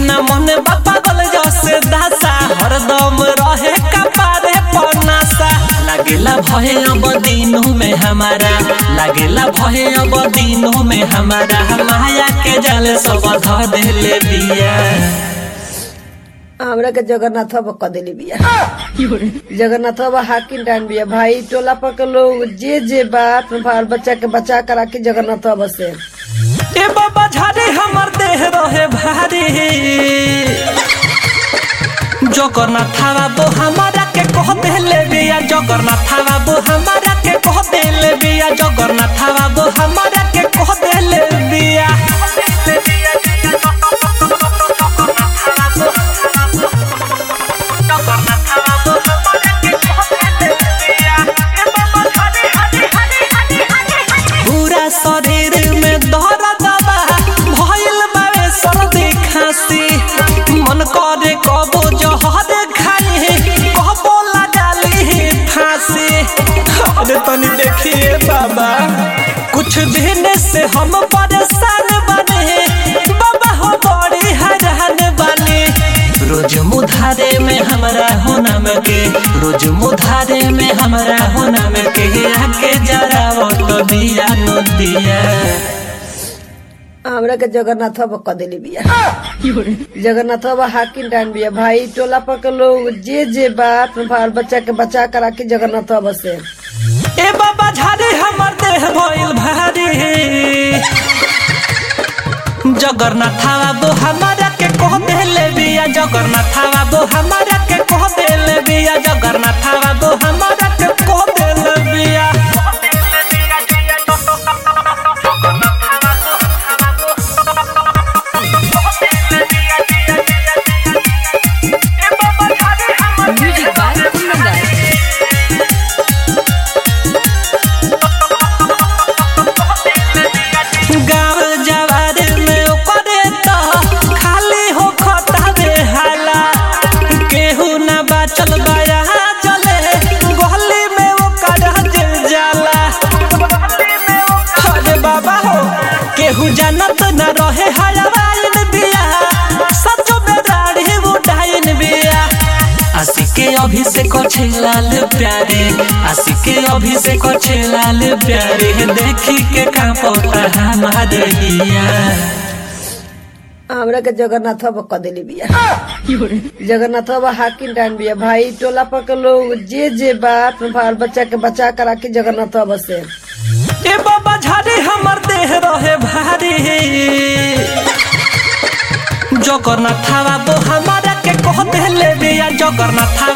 न मन बापा गल जसे दासा हरदम रहे कपारे पनासा लागेला भय अब दिनों में हमारा लागेला भय अब दिनों में हमारा माया के जाल सब ध देले बिया हमरा के जगन्नाथ बाबा क देली बिया जगन्नाथ बाबा हाकिम डान बिया भाई टोला पर के लोग जे जे बात बाल बच्चा के बचा करा के जगन्नाथ बाबा से ए बाबा झारे हमर देह रहे भारी जगन्नाथ बाबू हमारा के कह देले बिया जगन्नाथ बाबू हमारा के कह देले बिया जगन्नाथ बाबू हमारा के कह देले बिया पूरा शरीर में दर्द बा भइल बावे सर्दी खांसी मन करे कबो जहर खाई कबो लगाली फांसी अरे तनी देखिए बाबा कुछ दिन से हम परेशान बने बाबा हो बड़ी हैरान बने रोज मुधारे में हमरा हो नाम के रोज मुधारे में हमरा हो नाम के आके जरा तो दिया नो दिया हमरा के जगन्नाथ बाबा क देली बिया जगन्नाथ बाबा हाकिम डान बिया भाई टोला पर के लोग जे जे बात बाल बच्चा के बचा करा के जगन्नाथ बाबा से ए बाबा झारे हमर देह भइल भारी जगन्नाथ बाबू हमारा के कह देले बिया जगन्नाथ बाबू हमारा के कह देले बिया जगन्नाथ बाबू हमारा के कह देले बिया Music by Kundan Das. गाँव जवार में ओकरे तो खाली हो खतावे हाला केहू न बाचल बाया जले गली में ओकर जल जाला अरे बाबा हो केहू जानत न रहे हरवाइन बिया सचो में दाढ़ी उठाइन बिया आशी के अभिषेक छे लाल प्यारे आशी के अभिषेक छे लाल प्यारे देखी के कांपता हमार हिया हमरा के जगन्नाथ बाबा क देली बिया जगन्नाथ बाबा हाकिम डान बिया भाई टोला पर के लोग जे जे बात बाल बच्चा के बचा करा के जगन्नाथ बाबा से ए बाबा झारे हमर देह रहे भारी जगन्नाथ बाबू हमारा के कह देले बिया जगन्नाथ